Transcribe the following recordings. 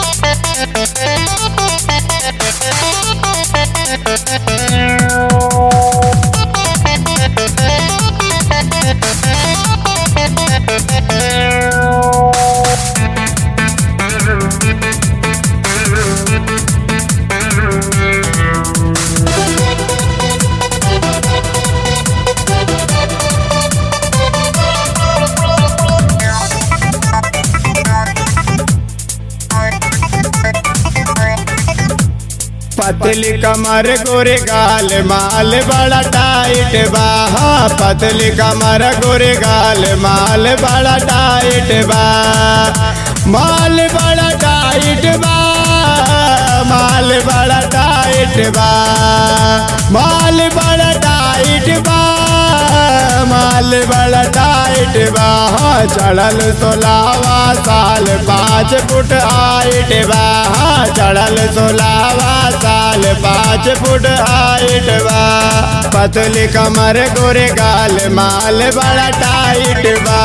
पतली कमर गोरे गाल माल बड़ा टाइट बा हाँ, पतली कमर गोरे गाल माल बड़ा टाइट बा माल बड़ा टाइट बा माल बड़ा टाइट बा माल बड़ा टाइट बा माल बड़ा टाइट बा हाँ, चढ़ल सोलावा साल पाँच फुट हाइट बा हाँ, चढ़ल सोलावा साल पाँच फुट हाइट बा पतली कमर गोरे गाल माल बड़ा टाइट बा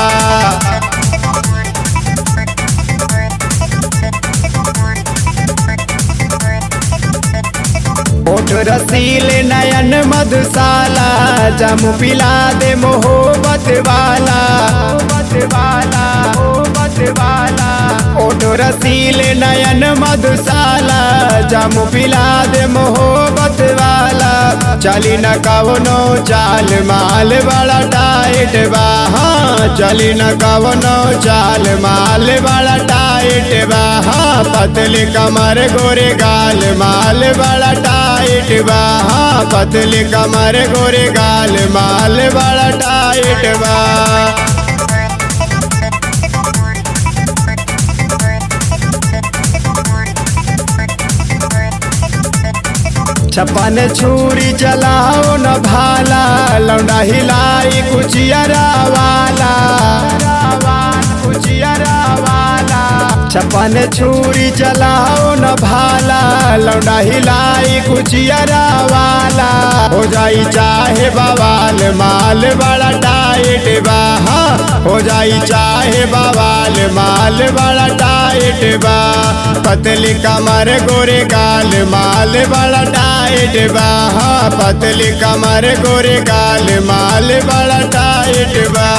ओठ रसीले नयन मधुशाला जमु पिला दे मोहब्बत वाला मोहब्बत वाला मोहब्बत वाला ओठ रसीले नयन मधुशाला जमु पिला दे मोहब्बत वाला चली न कवनो चाल माल बड़ा टाइट बा हाँ चली न कवनो चाल माल बड़ा टाइट बा हाँ पतली कमर गोरे गाल माल बड़ा टाइट बा हाँ पतली कमर गोरे गाल माल बड़ा टाइट बा छपन छुरी चलाओ न भाला लौंडा हिलाई कुचियरा वाला कुचियरा वाला छपन छुरी चलाओ न भाला लौंडा हिलाई कुचियरा वाला हो जाई चाहे बवाल माल बड़ा टाइट बा हाँ, हो जाई चाहे बवाल माल बड़ा टाइट बा पतली कमर गोरे गाल माल बड़ा टाइट बा हाँ, पतली कमर गोरे गाल माल बड़ा टाइट बा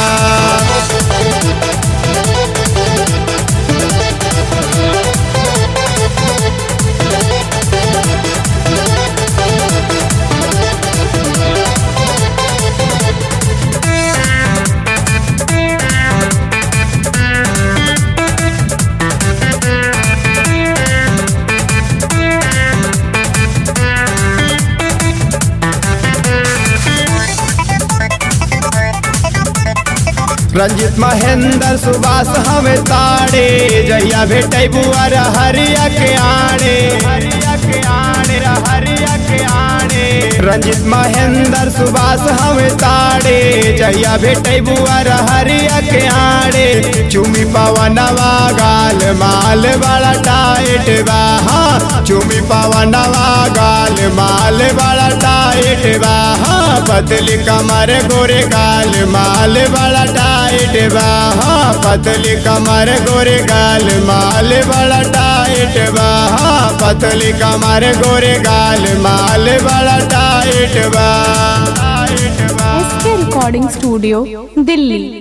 रंजित महेंद्र सुभाष हमें ताड़े जहिया भेटे बुआर हरिया के आड़े हरिया के आड़े हरिया के आड़े रंजित महेंद्र सुभाष हमें ताड़े जहिया भेटे बुआर हरिया के आड़े चुमी पवनवा गाल माल बड़ा टाइट बा हाँ चुमी पवनवा गाल माल बड़ा टाइट बा हाँ पतली कमर गोरे गाल माल बड़ा टाइट बा हाँ पतली कमर गोरे गाल माल बड़ा टाइट बा हाँ पतली कमर गोरे गाल माल बड़ा टाइट बा टाइट बा एस के रिकॉर्डिंग स्टूडियो दिल्ली